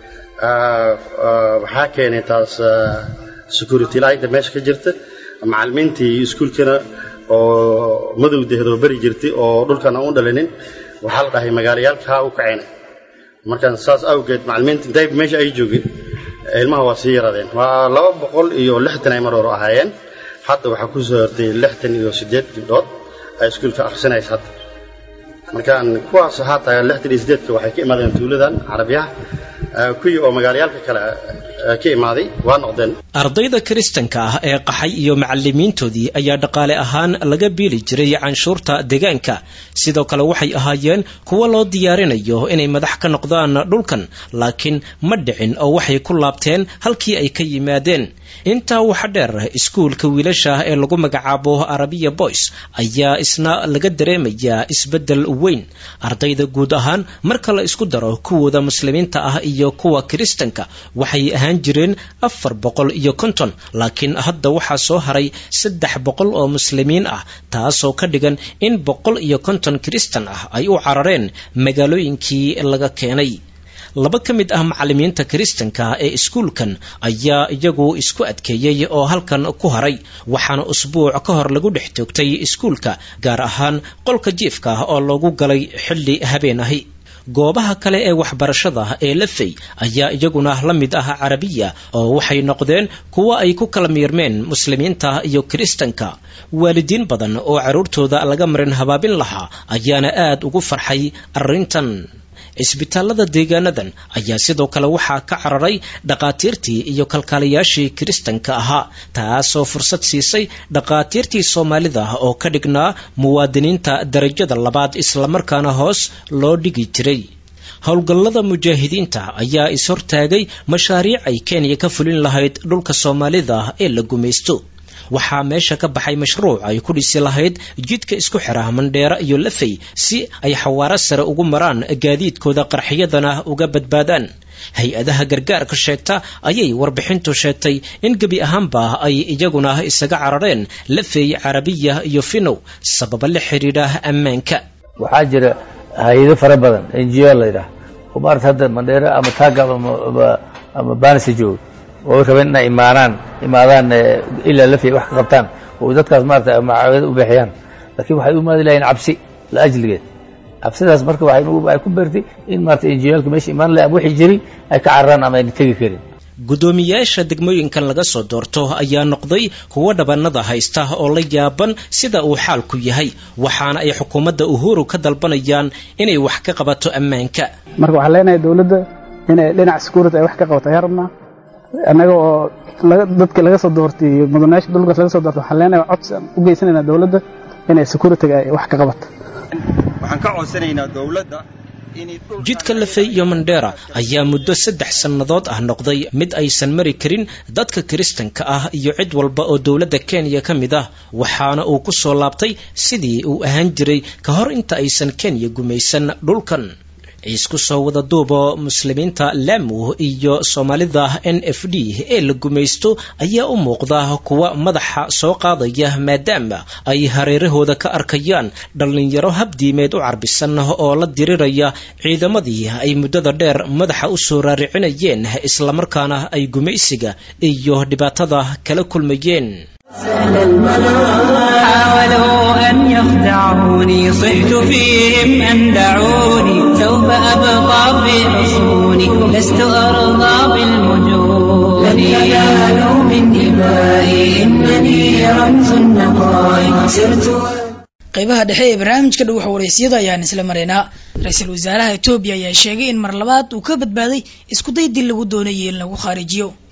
waxaa keenay taas security laayda meesha ka jirta macallimiintii iskuulkana oo madowdeedoo beri jirtay oo dhulkan aan u dhalinin waxaa la dhahay magaalayaalkaa u kacayna markaan saas awgeed macallimiinta intay meesha ay joogeen ilmaha waa sii yaraadeen waa laba boqol iyo lixdan ay mar hore ahaayeen hadda waxaa ku soo hortay lixdan iyo siddeed gabdhood ay iskuulka akhrisanaysa hadda markaan kuwaas haata lixdan iyo siddeedka waxay ka imaadeen tuuladan carabiyaha kuwii oo magaalayaalka kale ka imaaday waa noqdeen ardayda kiristanka ah ee qaxay iyo macallimiintoodii ayaa dhaqaale ahaan laga biili jiray canshuurta deegaanka sidoo kale waxay ahaayeen kuwo loo diyaarinayo inay madax ka noqdaan dhulkan laakiin ma dhicin oo waxay ku laabteen halkii ay ka yimaadeen intaa waxa dheer iskuulka wiilasha ee lagu magacaabo arabiya boys ayaa isna laga dareemayaa isbeddel weyn ardayda guud ahaan marka la isku daro kuwooda muslimiinta ah iyo kuwa kiristanka waxay ahaan jireen afar boqol iyo konton laakiin hadda waxaa soo haray saddex boqol oo muslimiin ah taasoo ka dhigan in boqol iyo konton kiristan ah ay u carareen magaalooyinkii laga keenay laba ka mid ah macallimiinta kiristanka ee iskuulkan ayaa iyagu isku adkeeyey oo halkan ku haray waxaana usbuuc ka hor lagu dhex toogtay iskuulka gaar ahaan qolka jiifka ah oo loogu galay xilli habeen ahi goobaha kale ee waxbarashada ee lafey ayaa iyaguna la mid ah carabiya oo waxay noqdeen kuwo ay ku kala miirmeen muslimiinta iyo kiristanka waalidiin badan oo carruurtooda laga marin habaabin lahaa ayaana aad ugu farxay arrintan cisbitaalada deegaanadan ayaa sidoo kale waxaa ka cararay dhaqaatiirtii iyo kalkaalayaashii kiristanka ahaa taasoo fursad siisay dhaqaatiirtii soomaalida oo ka dhignaa muwaadiniinta darajada labaad islamarkaana hoos loo dhigi jiray howlgallada mujaahidiinta ayaa is-hortaagay mashaariic ay kenya ka fulin lahayd dhulka soomaalida ee la gumaysto waxaa meesha ka baxay mashruuc ay ku dhisi lahayd jidka isku xira mandheera iyo lafey si ay xawaaro sare ugu maraan gaadiidkooda qarxiyadana uga badbaadaan hay-adaha gargaarka sheegta ayay warbixintu sheegtay in gebi ahaanba ay iyaguna isaga carareen lafey carabiya iyo finow sababa la xidhiidha ammaanka waxaa jira hay-ado fara badan ngo la yidhaah oo maarata hadda mandheera ama taagab ama baanisa jooga oo rabeen inay imaanaan imaadaan ilaa lafiya wax ka qabtaan oo dadkaas maarata macaawida u bixiyaan laakiin waxay u imaadi lahayeen cabsi la ajligeed cabsidaas marka waxay ku beertay in maarata injiyaalka meesha imaan lahay ama wixii jiray ay ka cararaan ama ayna tegi karin guddoomiyaasha degmooyinkan laga soo doorto ayaa noqday kuwo dhabanada haysta oo la yaaban sida uu xaalku yahay waxaana ay xukuumadda uhuru ka dalbanayaan inay wax ka qabato ammaanka marka waxaan leenahay dowladda inay dhinaca security ay wax ka qabato ayaa rabnaa annaga oo dadka laga soo doortay iyo mudanayaasha dhulkaas laga soo doortay waxaan leenahay codsi aan u geysanaynaa dowladda inay security-ga ay wax ka qabato waxaan ka codsanaynaa dowladda jidka lafey iyo mandheera ayaa muddo saddex sannadood ah noqday mid aysan mari karin dadka kiristanka ah iyo cid walba oo dowladda kenya ka mid ah waxaana uu ku soo laabtay sidii uu ahaan jiray ka hor inta aysan kenya gumaysan dhulkan isku soo wada duubo muslimiinta lamu iyo soomaalida n f d ee la gumaysto ayaa u muuqda kuwa madaxa soo qaadaya maadaama ay hareerahooda ka arkayaan dhallinyaro habdiimeed u carbisan oo la diriraya ciidamadii ay muddada dheer madaxa u soo raaricinayeen islamarkaana ay gumaysiga iyo dhibaatada kala kulmayeen حاولوا أن يخدعوني صحت فيهم أن دعوني سوف أبقى في حصوني لست أرضى بالمجون لن ينالوا من دمائي إنني رمز النقاء سرت qaybaha dhexe ee barnaamijka dhow waraysyada ayaan isla maraynaa ra-iisul wasaaraha etoobiya ayaa sheegay in mar labaad uu ka badbaaday iskuday dil lagu doonayay in lagu khaarijiyo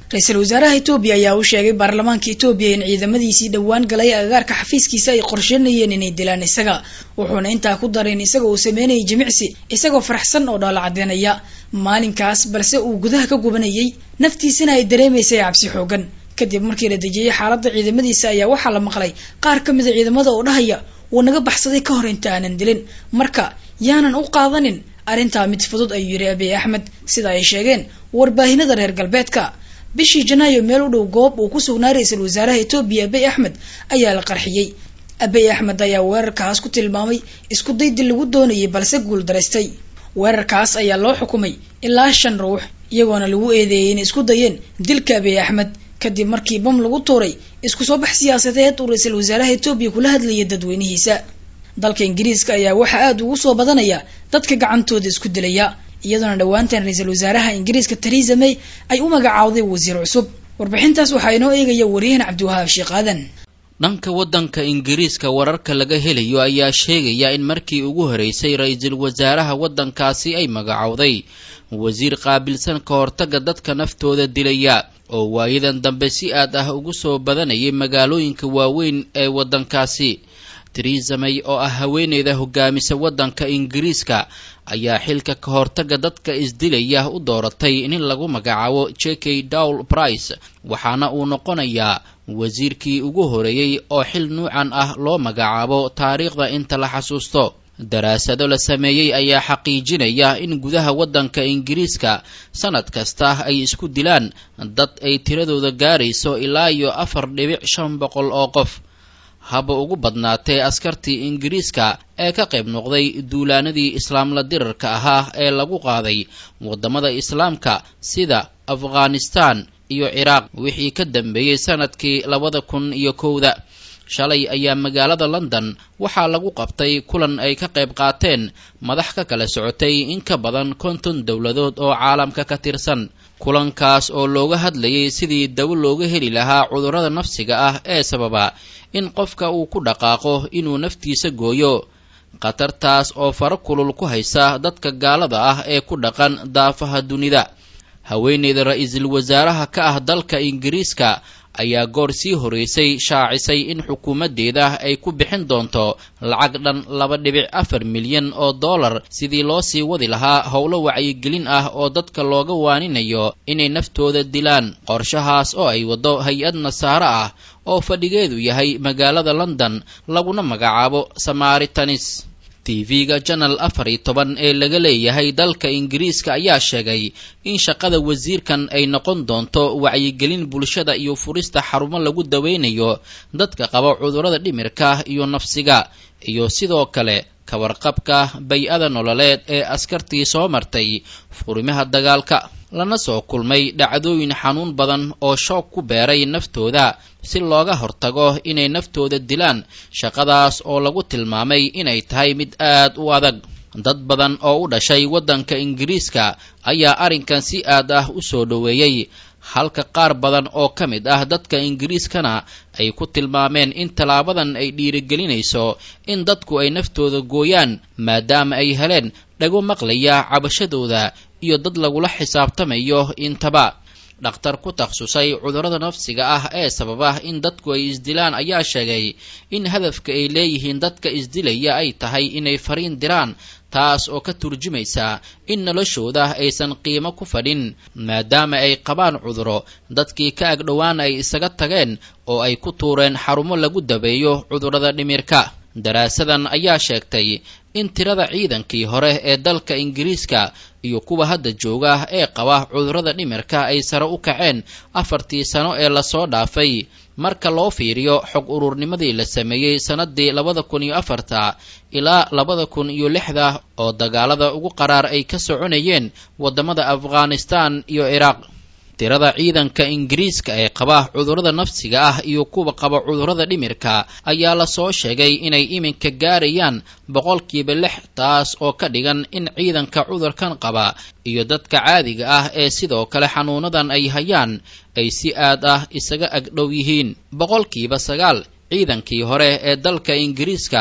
ra-iisul wasaaraha etoobiya ayaa u sheegay baarlamaanka etoobiya in ciidamadiisii dhowaan galay agagaarka xafiiskiisa ay qorsheynayeen inay dilaan isaga wuxuuna intaa ku daray in isaga uu sameynayay jimicsi isagoo faraxsan oo dhoola cadeynaya maalinkaas balse uu gudaha ka gubanayay naftiisana ay dareemaysay cabsi xoogan kadib markii la dejiyey xaaladda ciidamadiisa ayaa waxaa la maqlay qaar ka mida ciidamada oo dhahaya wuu naga baxsaday ka hor inta aanan dilin marka yaanan u qaadanin arrintaa mid fudud ayuu yidhi abiy axmed sida ay sheegeen warbaahinada reer galbeedka bishii janaayo meel u dhow goob uu ku sugnaa ra-iisul wasaaraha etoobiya abiy axmed ayaa la qarxiyey abiy axmed ayaa weerarkaas ku tilmaamay isku daydil lagu doonayay balse guul daraystay weerarkaas ayaa loo xukumay ilaa shan ruux iyagoona lagu eedeeyay inay isku dayeen dilka abiy axmed kadib markii bam lagu tuuray isku soo bax siyaasadeed uu ra-iisul wasaaraha etoobiya kula hadlayay dadweynihiisa dalka ingiriiska ayaa waxaa aada ugu soo badanaya dadka gacantooda isku dilaya iyadoona dhowaantan ra-iisul wasaaraha ingiriiska theresa may ay u magacaawday wasiir cusub warbixintaas waxaa inoo eegaya waryahan cabdiwahaab sheekh aadan dhanka waddanka ingiriiska wararka laga helayo ayaa sheegaya in markii ugu horeysay ra-iisul wasaaraha waddankaasi ay magacowday wasiir qaabilsan ka hortagga dadka naftooda dilaya oo waayadan dambe si aad ah ugu soo badanayay magaalooyinka waaweyn ee waddankaasi theresa may oo ah haweeneyda hogaamisa waddanka ingiriiska ayaa xilka ka hortagga dadka isdilaya u dooratay in lagu magacaabo j k dowl price waxaana uu noqonayaa wasiirkii ugu horeeyey oo xil nuucan ah loo magacaabo taariikhda inta la xasuusto daraasado la sameeyey ayaa xaqiijinaya in gudaha waddanka ingiriiska sanad kasta ay isku dilaan dad ay tiradooda gaarayso ilaa iyo afar dhibic shan boqol oo qof haba ugu badnaatee askartii ingiriiska ee ka qayb noqday duulaanadii islaamla dirarka ahaa ee lagu qaaday waddamada islaamka sida afghanistan iyo ciraaq wixii ka dambeeyey sanadkii labada kun iyo kowda shalay ayaa magaalada london waxaa lagu qabtay kulan ay ka qayb qaateen madax ka kala socotay in ka badan konton dowladood oo caalamka ka tirsan kulankaas oo looga hadlayay sidii dawo looga heli lahaa cudurrada nafsiga ah ee sababa in qofka uu ku dhaqaaqo inuu naftiisa gooyo khatartaas oo faro kulul ku haysa dadka gaalada ah ee ku dhaqan daafaha dunida haweeneyda ra-iisul wasaaraha ka ah dalka ingiriiska ayaa goor sii horeysay shaacisay in xukuumaddeeda ay ku bixin doonto lacag dhan laba dhibic afar milyan oo dollar sidii loo sii wadi lahaa howlo wacyigelin ah oo dadka looga waaninayo inay naftooda dilaan qorshahaas oo ay waddo hay-ad nasaare ah oo fadhigeedu yahay magaalada london laguna magacaabo samaritanis tv-ga janal afar iyo toban ee laga leeyahay dalka ingiriiska ayaa sheegay in shaqada wasiirkan ay noqon doonto wacyigelin bulshada iyo furista xarumo lagu daweynayo dadka qaba cudurrada dhimirka iyo nafsiga iyo sidoo kale kawarqabka bay-ada nololeed ee askartii soo martay furimaha dagaalka lana soo kulmay dhacdooyin xanuun badan oo shoog ku beeray naftooda si looga hortago inay naftooda dilaan shaqadaas oo lagu tilmaamay inay tahay mid aad u adag dad badan oo u dhashay waddanka ingiriiska ayaa arrinkan si aad ah u soo dhoweeyey halka qaar badan oo ka mid ah dadka ingiriiskana ay ku tilmaameen in tallaabadan ay dhiirigelinayso in dadku ay naftooda gooyaan maadaama ay heleen dhago maqlaya cabashadooda iyo dad lagula xisaabtamayo intaba dhakhtar ku takhasusay cudurrada nafsiga ah ee sababa in dadku ay isdilaan ayaa sheegay in hadafka ay leeyihiin dadka isdilaya ay tahay inay fariin diraan taas oo ka turjumaysa in noloshooda aysan qiimo ku fadhin maadaama ay qabaan cuduro dadkii ka agdhowaan ay isaga tageen oo ay ku tuureen xarumo lagu dabeeyo cudurrada dhimirka daraasadan ayaa sheegtay in tirada ciidankii hore ee dalka ingiriiska iyo kuwa hadda jooga ee qaba cudurrada dhimirka ay sare u kaceen afartii sano ee lasoo dhaafay marka loo fiiriyo xog ururnimadii la sameeyey sannadii labada kun iyo afarta ilaa labada kun iyo lixda oo dagaalada ugu qaraar ay ka soconayeen waddamada afghanistan iyo ciraaq tirada ciidanka ingiriiska ee qaba cudurrada nafsiga ah iyo kuwa qaba cudurrada dhimirka ayaa lasoo sheegay inay iminka gaarayaan boqolkiiba lix taas oo ka dhigan in ciidanka cudurkan qaba iyo dadka caadiga ah ee sidoo kale xanuunadan ay hayaan ay si aad ah isaga agdhow yihiin boqolkiiba sagaal ciidankii hore ee dalka ingiriiska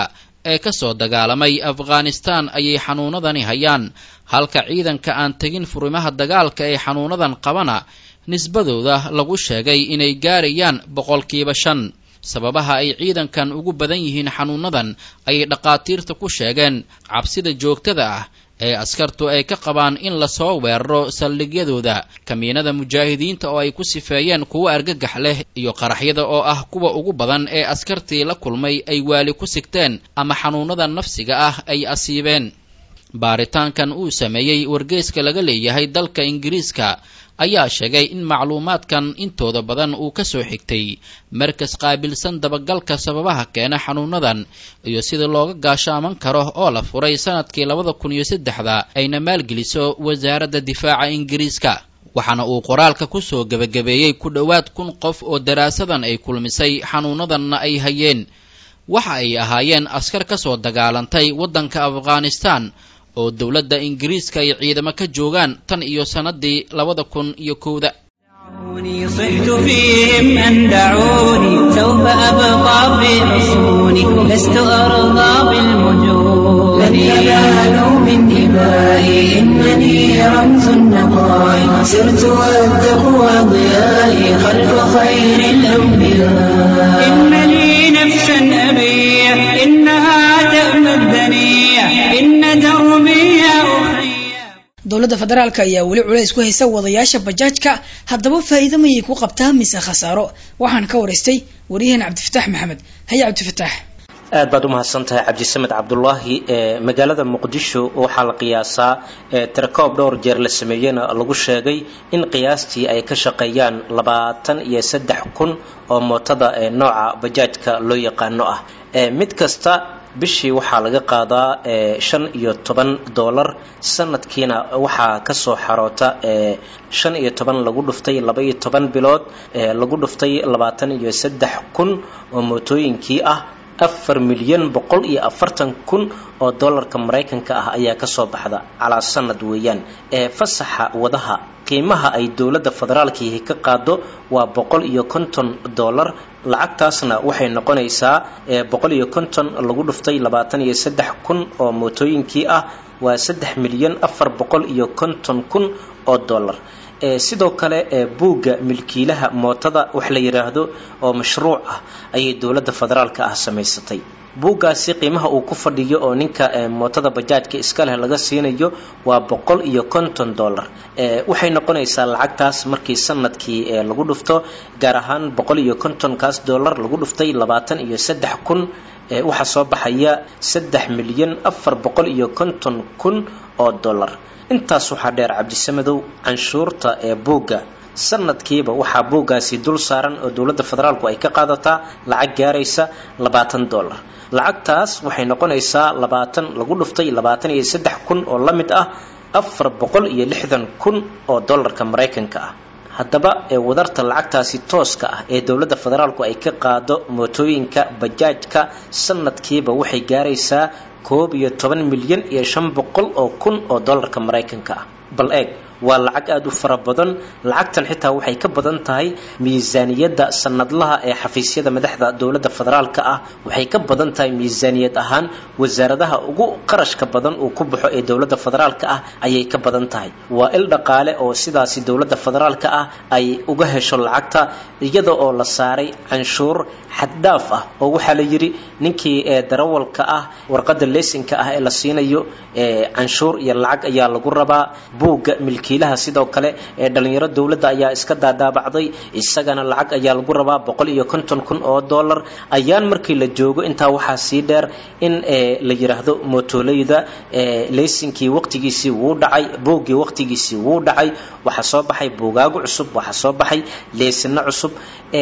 ee ka soo dagaalamay afghanistaan ayay xanuunadani hayaan halka ciidanka aan tegin furimaha dagaalka ee xanuunadan qabana nisbadooda lagu sheegay inay gaarayaan boqolkiiba shan sababaha ay ciidankan ugu badan yihiin xanuunadan ayay dhakhaatiirta ku sheegeen cabsida joogtada ah ee askartu ay ka qabaan in lasoo weeraro saldhigyadooda kamiinada mujaahidiinta oo ay ku sifeeyeen kuwo argagax leh iyo qaraxyada oo ah kuwa ugu badan ee askartii la kulmay ay waali ku sigteen ama xanuunada nafsiga ah ay asiibeen baaritaankan uu sameeyey wargeyska laga leeyahay dalka ingiriiska ayaa sheegay in macluumaadkan intooda badan uu ka soo xigtay markas qaabilsan dabagalka sababaha keena xanuunadan iyo sida looga gaashaaman karo oo la furay sanadkii labada kun iyo saddexda ayna maalgeliso wasaaradda difaaca ingiriiska waxaana uu qoraalka ku soo gebagabeeyey ku dhowaad kun qof oo daraasadan ay kulmisay xanuunadanna ay hayeen waxa ay ahaayeen askar ka soo dagaalantay waddanka afghanistan oo dowladda ingiriiska ay ciidamo ka joogaan tan iyo sannadii labada kun iyo kowda صحت فيهم أن دعوني سوف أبقى في حصوني لست أرضى بالمجون لن ينالوا من دمائي إنني رمز النقاء سرت والتقوى ضيائي خلف خير الأنبياء إنني نفسا أبيع إنها تأمى الدنيا إن دربي أخي dowladda federaalk ayaa weli culays ku haysa wadayaasha bajaajka haddaba faa'iido mayay ku qabtaa mise khasaaro waxaan ka waraystay waryaheena cabdifataax maxamed haya cabdifataax aad baad u mahadsan tahay cabdisamed cabdulaahi ee magaalada muqdisho waxaa la qiyaasaa tirakoob dhowr jeer la sameeyena lagu sheegay in qiyaastii ay ka shaqeeyaan labaatan iyo saddex kun oo mootada ee nooca bajaajka loo yaqaano ah mid kasta bishii waxaa laga qaadaa shan iyo toban dollar sanadkiina waxaa kasoo xaroota shan iyo toban lagu dhuftay laba iyo toban bilood lagu dhuftay labaatan iyo saddex kun oo mootooyinkii ah afar milyan boqol iyo afartan kun oo dollarka maraykanka ah ayaa kasoo baxda calaa sanad weeyaan ee fasaxa wadaha qiimaha ay dowladda federaalkiihi ka qaado waa boqol iyo konton dollar lacagtaasna waxay noqonaysaa boqol iyo konton lagu dhuftay labaatan iyo saddex kun oo mootooyinkii ah waa saddex milyan afar boqol iyo konton kun oo dollar sidoo kale buugga milkiilaha mootada wax la yidhaahdo oo mashruuc ah ayay dowladda federaalka ah samaysatay buuggaasi qiimaha uu ku fadhiyo oo ninka mootada bajaajka iska leh laga siinayo waa boqol iyo konton dollar waxay noqonaysaa lacagtaas markii sanadkii lagu dhufto gaar ahaan boqol iyo kontonkaas dollar lagu dhuftay labaatan iyo saddex kun waxaa soo baxaya saddex milyan afar boqol iyo konton kun oo dollar intaas waxaa dheer cabdisamadow canshuurta ee buugga sanadkiiba waxaa buuggaasi dul saaran oo dowladda federaalku ay ka qaadataa lacag gaaraysa labaatan dollar lacagtaas waxay noqonaysaa labaatan lagu dhuftay labaatan iyo saddex kun oo la mid ah afar boqol iyo lixdan kun oo dollarka maraykanka ah haddaba ee wadarta lacagtaasi tooska ah ee dowladda federaalku ay ka qaado mootooyinka bajaajka sanadkiiba waxay gaaraysaa koob iyo toban milyan iyo shan boqol oo kun oo dollarka maraykanka ah bal eeg waa lacag aada u fara badan lacagtan xitaa waxay ka badan tahay miisaaniyadda sanadlaha ee xafiisyada madaxda dowladda federaalka ah waxay ka badan tahay miisaaniyad ahaan wasaaradaha ugu qarashka badan uu ku baxo ee dowladda federaalka ah ayay ka badan tahay waa il dhaqaale oo sidaasi dowladda federaalka ah ay uga hesho lacagta iyada oo la saaray canshuur xaddhaaf ah oo waxaa la yidhi ninkii ee darawalka ah warqadda leesinka ah ee la siinayo canshuur iyo lacag ayaa lagu rabaa buugga milkiilaha sidoo kale ee dhalinyaro dowladda ayaa iska daadaabacday isagana lacag ayaa lagu rabaa boqol iyo konton kun oo dollar ayaan markii la joogo intaa waxaa sii dheer in la yidhaahdo mootoleyda leysinkii waqtigiisii wuu dhacay buuggii waqtigiisii wuu dhacay waxaa soo baxay buugaago cusub waxaa soo baxay leysino cusub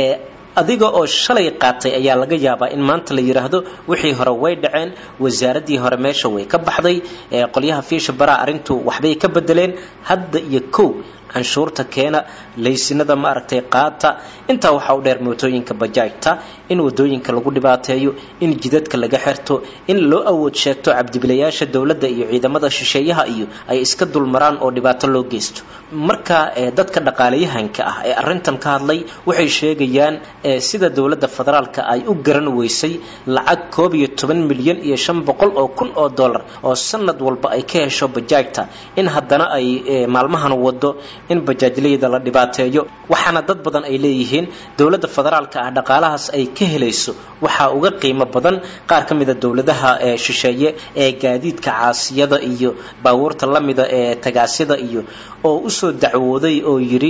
adiga oo shalay qaatay ayaa laga yaabaa in maanta la yidhaahdo wixii hore way dhaceen wasaaraddii hore meesha way ka baxday qolyaha fiisha baraa arrintu waxbay ka bedeleen hadda iyo kow canshuurta keena laysinada maaragtay qaata intaa waxaa u dheer mootooyinka bajaajta in wadooyinka lagu dhibaateeyo in jidadka laga xirto in loo awood sheegto cabdibilayaasha dowladda iyo ciidamada shisheeyaha iyo ay iska dulmaraan oo dhibaato loo geysto marka dadka dhaqaalayahanka ah ee arrintan ka hadlay waxay sheegayaan sida dowladda federaalka ay u garan weysay lacag koob iyo toban milyan iyo shan boqol oo kun oo dollar oo sanad walba ay ka hesho bajaajta in haddana ay maalmahan wado in bajaajleyda la dhibaateeyo waxaana dad badan ay leeyihiin dowladda federaalka ah dhaqaalahaas ay ka helayso waxaa uga qiimo badan qaar ka mida dowladaha shisheeye ee gaadiidka caasiyada iyo baabuurta lamida ee tagaasida iyo oo usoo dacwooday oo yidhi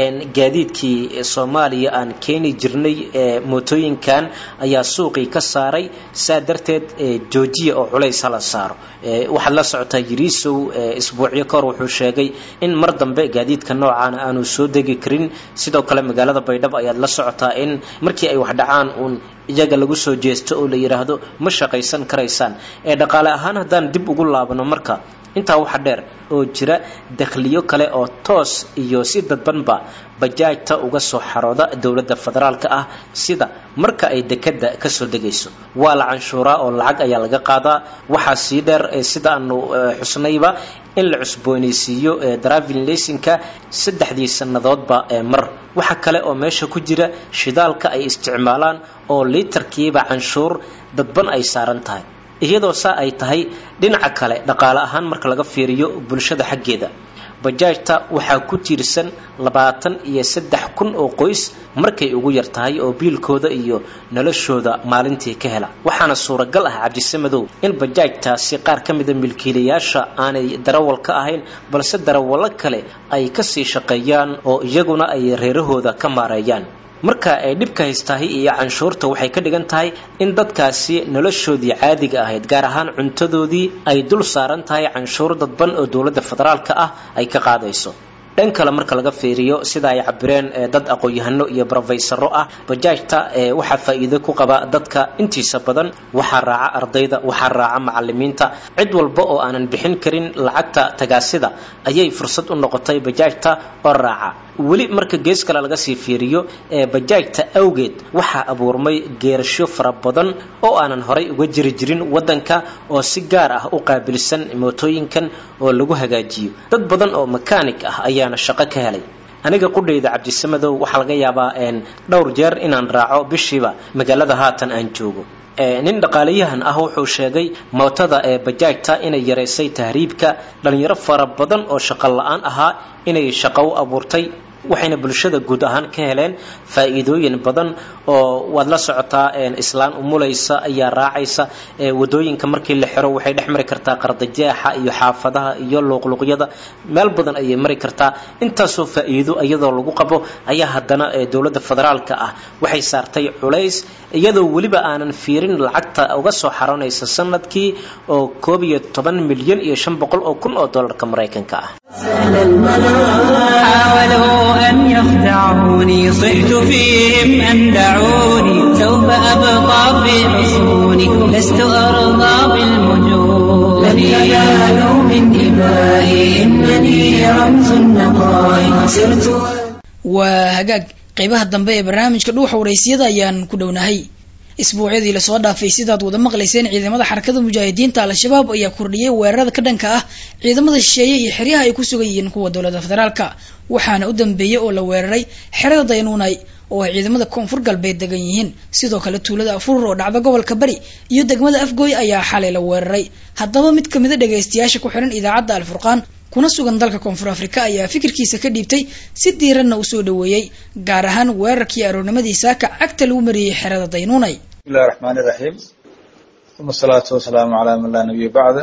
gaadiidkii soomaaliya aan keeni jirnay mootooyinkan ayaa suuqii ka saaray saa darteed joojiya oo culays hala saaro waxaad la socotaa yiriisow isbuucyo kahor wuxuu sheegay in mar dambe gaadiidka noocaana aanu soo degi karin sidoo kale magaalada baydhabo ayaad la socotaa in markii ay wax dhacaan uun iyaga lagu soo jeesto oo la yidhaahdo ma shaqaysan karaysaan ee dhaqaale ahaan haddaan dib ugu laabano marka intaa waxa dheer oo jira dakhliyo kale oo toos iyo si dadbanba bajaajta uga soo xarooda dowladda federaalka ah sida marka ay dekada kasoo degayso waa la canshuuraa oo lacag ayaa laga qaadaa waxaa sii dheer sida aanu xusnayba in la cusboonaysiiyo driving laysinka saddexdii sannadoodba mar waxa kale oo meesha ku jira shidaalka ay isticmaalaan oo liitarkiiba canshuur dadban ay saaran tahay iyadoo saa ay tahay dhinaca kale dhaqaale ahaan marka laga fiiriyo bulshada xaggeeda bajaajta waxaa ku tiirsan labaatan iyo saddex kun oo qoys markay ugu yar tahay oo biilkooda iyo noloshooda maalintii ka hela waxaana suuragal ah cabdisamadow in bajaajtaasi qaar ka mida milkiilayaasha aanay darawal ka ahayn balse darawallo kale ay kasii shaqeeyaan oo iyaguna ay reerahooda ka maareeyaan marka ay dhibka haystahay iyo canshuurta waxay ka dhigan tahay in dadkaasi noloshoodii caadiga ahayd gaar ahaan cuntadoodii ay dul saaran tahay canshuur dadban oo dowladda federaalka ah ay ka qaadayso dhan kale marka laga fiiriyo sida ay cabireen dad aqoon-yahano iyo brofeysaro ah bajaajta waxaa faa'iido ku qaba dadka intiisa badan waxaa raaca ardayda waxaa raaca macalimiinta cid walba oo aanan bixin karin lacagta tagaasida ayay fursad u noqotay bajaajta oo raaca weli marka gees kale laga sii fiiriyo bajaajta awgeed waxaa abuurmay geerasho fara badan oo aanan horay uga jiri jirin wadanka oo si gaar ah u qaabilsan mootooyinkan oo lagu hagaajiyo dad badan oo makaanig ah ayaana shaqo ka helay aniga qudhayda cabdisamadow waxaa laga yaabaa dhowr jeer inaan raaco bishiiba magaalada haatan aan joogo nin dhaqaalayahan ah wuxuu sheegay mootada ee bajaajta inay yaraysay tahriibka dhalinyaro fara badan oo shaqo la-aan ahaa inay shaqo u abuurtay waxayna bulshada guud ahaan ka heleen faa'iidooyin badan oo waad la socotaa islaan umulaysa ayaa raacaysa wadooyinka markii la xiro waxay dhex mari kartaa qardajeexa iyo xaafadaha iyo luuqluuqyada meel badan ayay mari kartaa intaasoo faa'iido iyadoo lagu qabo ayaa haddana dowladda federaalka ah waxay saartay culays iyadoo weliba aanan fiirin lacagta uga soo xaroonaysa sanadkii oo koob iyo toban milyan iyo shan boqol oo kun oo dollarka maraykanka ah حاولوا أن يخدعوني صحت فيهم أن دعوني سوف أبقى في حصوني لست أرضى بالمجون لن ينالوا من دمائي إنني رمز النقاء سرت waa hagaag qeybaha dambe ee barnaamijka dhuuxa waraysiyada ayaan ku dhownahay isbuucyadii lasoo dhaafay sidaad wada maqlayseen ciidamada xarakada mujaahidiinta al-shabaab ayaa kordhiyay weerarada ka dhanka ah ciidamada shisheeye iyo xeryaha ay ku sugan yihiin kuwa dowladda federaalka waxaana u dambeeyey oo la weeraray xerada daynuunay oo ay ciidamada koonfur galbeed degan yihiin sidoo kale tuulada afurur oo dhacda gobolka bari iyo degmada afgooy ayaa xalay la weeraray haddaba mid kamida dhagaystayaasha ku xihan idaacadda alfurqaan kuna sugan dalka koonfur afrika ayaa fikirkiisa ka dhiibtay si diiranna usoo dhaweeyey gaar ahaan weerarkii aroornimadii saaka cagta lagu mariyey xerada daynuunay bismillahi raxmaani raxiim uma asalaatu wasalaamu calaa man laa nabiya bacda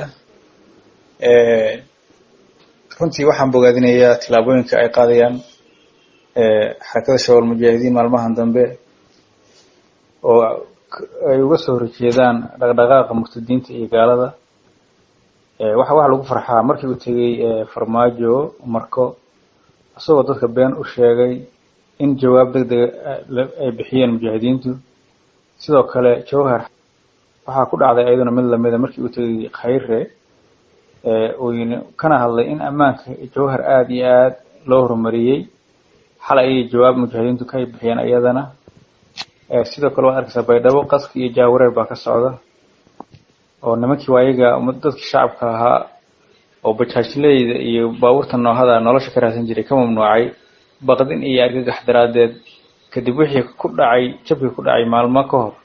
runtii waxaan bogaadinayaa tillaabooyinka ay qaadayaan xarakada shabaal mujaahidiin maalmahan dambe oo ay uga soo horjeedaan dhaqdhaqaaqa murtadiinta iyo gaalada waxa waxa lagu farxaa markii uu tegey farmaajo marko isagoo dadka been u sheegay in jawaab deg dega ay bixiyeen mujaahidiintu sidoo kale jawhar waxaa ku dhacday ayaduna mid lamida markii uu tegey khayre uyn kana hadlay in ammaanka jawhar aada iyo aad loo horumariyey xalay ayay jawaab mujaahidiintu ka bixiyeen iyadana sidoo kale waad arkaysaa baydhabo qaski iyo jaawareer baa ka socda oo nimankii waa ayaga dadkii shacabka ahaa oo bajaajleyda iyo baabuurta noohada nolosha ka raadsan jiray ka mamnuucay baqdin iyo argagax daraaddeed kadib wixii ku dhacay jabkii ku dhacay maalmo ka hor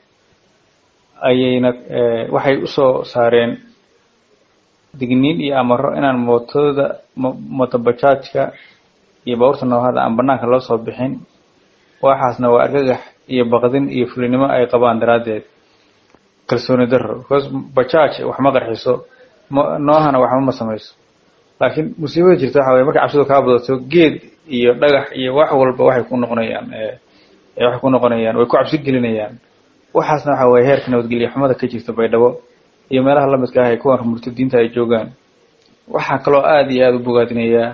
ayayna waxay usoo saareen digniin iyo amaro inaan mootooda motobajaajka iyo baabuurta noohada aan banaanka loo soo bixin waxaasna waa argagax iyo baqdin iyo fulinimo ay qabaan daraaddeed kalsooni daro because bajaaj wax ma qarxiso noohana waxba ma samayso laakiin musiibada jirta waxa weye markay cabsidu kaa badato geed iyo dhagax iyo wax walba waxay ku noqonayaan waxay ku noqonayaan way ku cabsi gelinayaan waxaasna waxa weye heerka nabadgelyo xumada ka jirta baydhabo iyo meelaha lamidka ah ee kuwan murtadiinta ay joogaan waxaa kaloo aada iyo aada u bogaadinayaa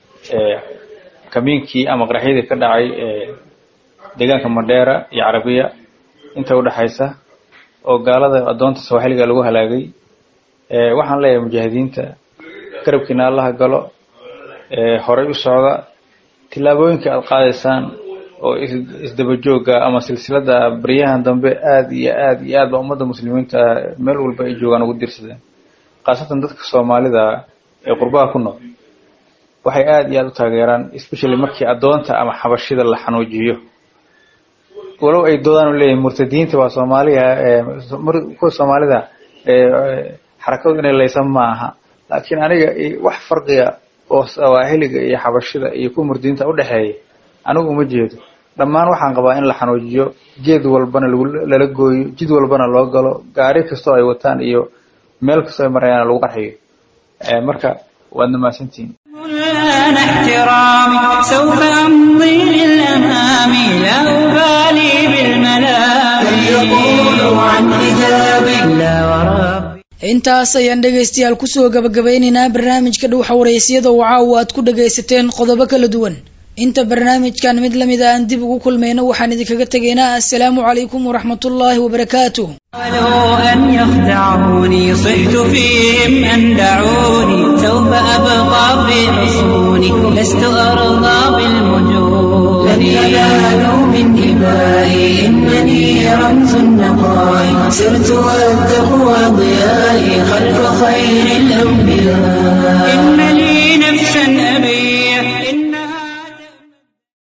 kamiinkii ama qaraxyadii ka dhacay deegaanka mandheera iyo carabiya inta udhexaysa oo gaalada addoonta sawaaxiliga lagu halaagay waxaan leeyahay mujaahidiinta garabkiina allaha galo horay u socda tillaabooyinka aada qaadaysaan oo isdabajooga ama silsilada baryahan dambe aada iyo aada iyo aad ba ummadda muslimiinta meel walba ay joogaan ugu dirsadeen khaasatan dadka soomaalida ee qurbaha ku nool waxay aada iyo aada u taageeraan especially markii addoonta ama xabashida la xanuujiyo walow ay doodaan u leeyihin murtadiinta waa soomaaliya kuwa soomaalida xarakadu inay laysan ma aha laakiin aniga wax farqiga oo sawaahiliga iyo xabashida iyo kuwa murtadiinta udhexeeya anigu uma jeedo dhammaan waxaan qabaa in la xanuujiyo geed walbana lala gooyo jid walbana loo galo gaari kastoo ay wataan iyo meel kastoo ay marayaan lagu qarxiyo marka waad namaasantihiin الآن احترامي سوف أمضي للأمام لا أبالي بالملام يقولوا عن حجابي لا وربي intaas ayaan dhegaystayaal kusoo gabagabeynaynaa barnaamijka dhuuxa waraysyada oo caawa aad ku dhagaysateen qodobo kala duwan inta barnaamijkan mid lamid a aan dib ugu kulmayno waxaan idinkaga tegaynaa assalaamu calaykum waraxmatullaahi wabarakaatuh قالوا أن يخدعوني صحت فيهم أن دعوني سوف أبقى في حصوني لست أرضى بالمجون لن ينالوا من إبائي إنني رمز النقاء سرت